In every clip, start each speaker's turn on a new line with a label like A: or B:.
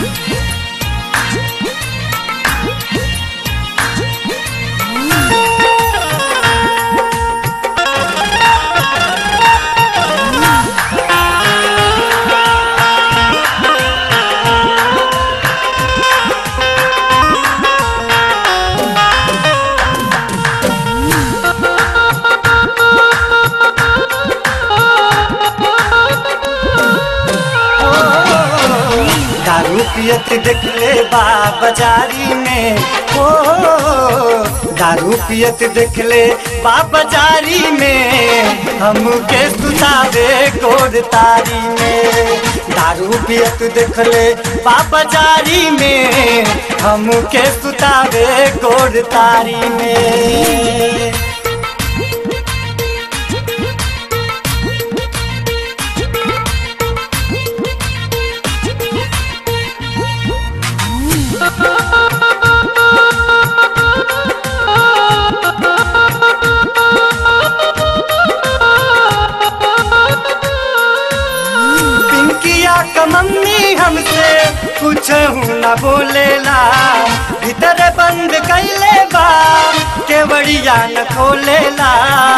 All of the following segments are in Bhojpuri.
A: दारू पियत देखले बा बाजारी में ओ दारू पियत देखले बा बाजारी में हमके सुतावे गोर तारी में दारू पियत देखले बा बाजारी में हमके सुतावे गोर तारी में पिंकिया का मम्मी हमसे कुछ न बोलेला भीतर बंद कैले बा केवड़िया न खोलेला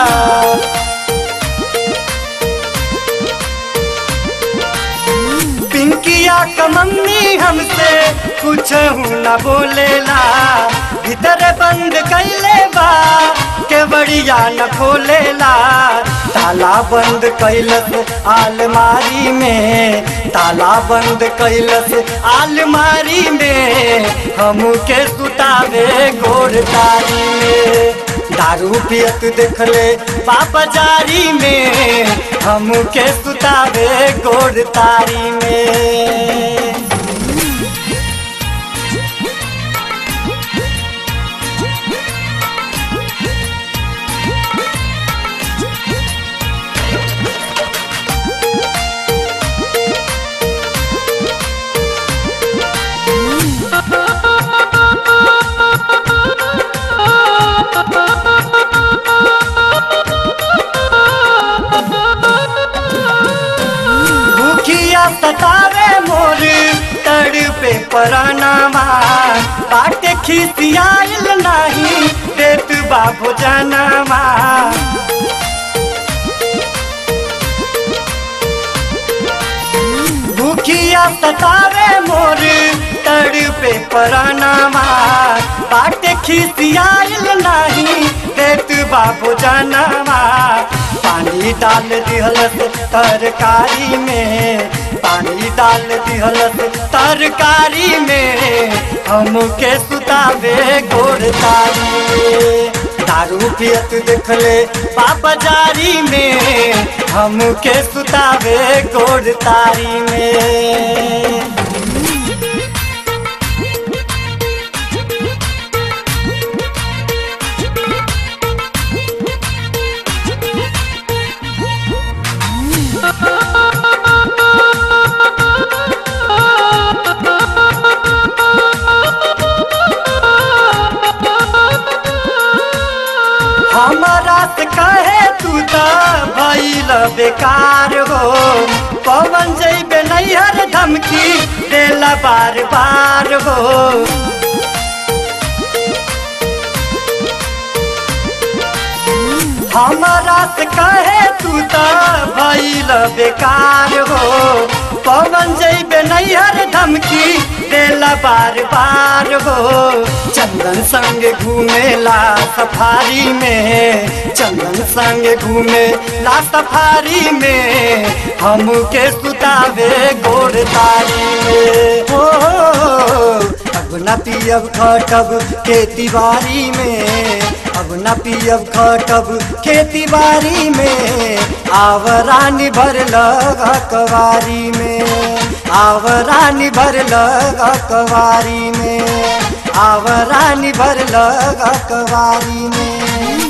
A: पिंकिया का मम्मी हमसे कुछ न बोलेला भीतर बंद कैले बा केवड़िया न खोलेला ताला बंद कैलस आलमारी में ताला बंद कैलस आलमारी में हमके सुतावे गोर तारी में दारू पियत देखले पापा जारी में हमके सुतावे गोर तारी में भूखिया सतावे मोर तड़ पे परानामा बाटे खिसियाइल नाही देत बाबू जनामा भूखिया सतावे मोर तड़ पे परानामा बाटे खिसियाइल नाही देत बाबू जनामा पानी डाल दिहलस तरकारी में पानी डाल दिहलस तरकारी में हमके सुतावे गोर तारी में दारू पियत देखले पापा जारी में हमके सुतावे गोर तारी में हमारा से कहे तू तो भइल बेकार हो पवन जैबे नैहर धमकी देला बार बार हो हमारा से कहे तू तो भइल बेकार हो पवन जैबे नैहर धमकी देला बार बार हो चंदन संग घूमेला सफारी में चंदन संग घूमे ला सफारी में हमके सुतावे गोर तारी में हो अब न पियब खटब खेती बाड़ी में अब न पियब खटब खेती बाड़ी में आवरानी भर लगा कवारी में आवरानी भर लगा कवारी में आवरानी भर लगा कवारी में